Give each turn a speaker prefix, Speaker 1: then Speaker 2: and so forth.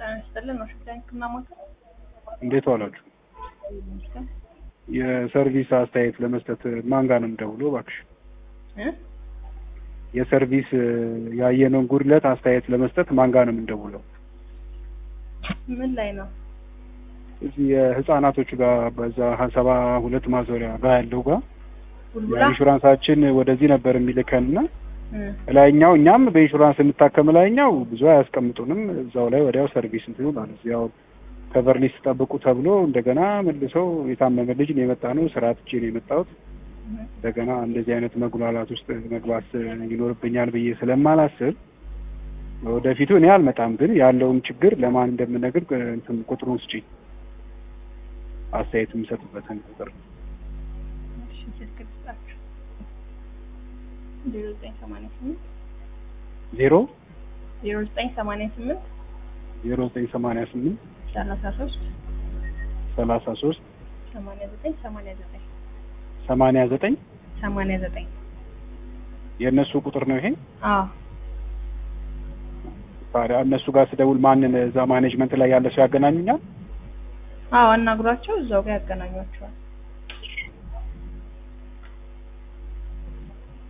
Speaker 1: ጤና ይስጥልን ነው ሽግዳኝ ህክምና ማዕከል
Speaker 2: እንዴት ዋላችሁ?
Speaker 1: ይመስገን
Speaker 2: የሰርቪስ አስተያየት ለመስጠት ማን ጋር ነው የምደውለው? እባክሽ
Speaker 1: እ
Speaker 2: የሰርቪስ ያየነውን ጉድለት አስተያየት ለመስጠት ማን ጋር ነው የምንደውለው?
Speaker 1: ምን ላይ ነው?
Speaker 2: እዚህ የህፃናቶቹ ጋር በዛ ሰባ ሁለት ማዞሪያ ጋር ያለው ጋር
Speaker 1: ቡልቡላ
Speaker 2: ኢንሹራንሳችን ወደዚህ ነበር የሚልከን እና
Speaker 1: እ
Speaker 2: ላይኛው እኛም በኢንሹራንስ እንታከም ላይኛው ብዙ አያስቀምጡንም። እዛው ላይ ወዲያው ሰርቪስ እንትኑ ማለት ያው ከቨር ሊስት ጠብቁ ተብሎ እንደገና መልሰው የታመመ ልጅ ነው የመጣ ነው ስራ ትቼ ነው የመጣሁት። እንደገና እንደዚህ አይነት መጉላላት ውስጥ መግባት ይኖርብኛል ብዬ ስለማላስብ ወደፊቱ እኔ አልመጣም፣ ግን ያለውን ችግር ለማን እንደምነግር እንትን ቁጥሩን ስጪኝ፣ አስተያየት የምሰጥበትን ቁጥር
Speaker 1: እሺ ስልክ ልስጣችሁ ዜሮ ዘጠኝ ሰማንያ ስምንት
Speaker 2: ዜሮ
Speaker 1: ዜሮ ዘጠኝ ሰማንያ ስምንት
Speaker 2: ዜሮ ዘጠኝ ሰማንያ ስምንት
Speaker 1: ሰላሳ ሶስት
Speaker 2: ሰላሳ ሶስት
Speaker 1: ሰማንያ ዘጠኝ ሰማንያ ዘጠኝ
Speaker 2: ሰማንያ ዘጠኝ
Speaker 1: ሰማንያ ዘጠኝ
Speaker 2: የእነሱ ቁጥር ነው ይሄ።
Speaker 1: አዎ
Speaker 2: ታዲያ እነሱ ጋር ስደውል ማንን እዛ ማኔጅመንት ላይ ያለ ሰው ያገናኙኛል?
Speaker 1: አዎ አናግሯቸው እዛው ጋር ያገናኟቸዋል